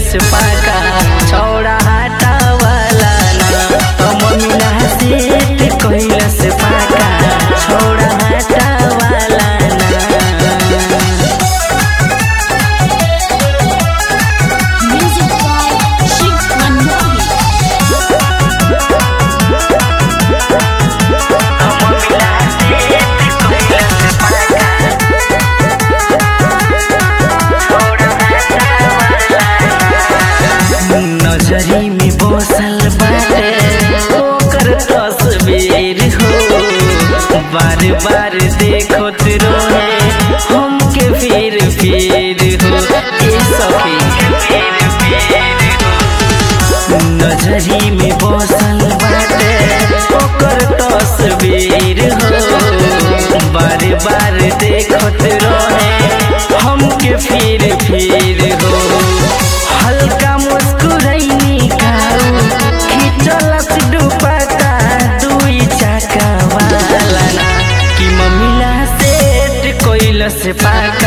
कैलस पाका छौड़ा हाटा वाला ना तो मम्मीला सेट कैलस पाका छौड़ा हाटा वाला ना Music by Shiv Manmohan. नजरी में बसल बाटे ओकर तस्वीर हो बार बार देखत रहे हमके फिर फिर हो ए सखी नजरी में बसल बाटे ओकर तस्वीर हो बार बार देखत रहे हमके फिर फिर हो हल्का मुस्कुरैनी काऊ खिचलस दुपट्टा दुई चाका वाला ना कि मम्मीला सेट कोइलस पाका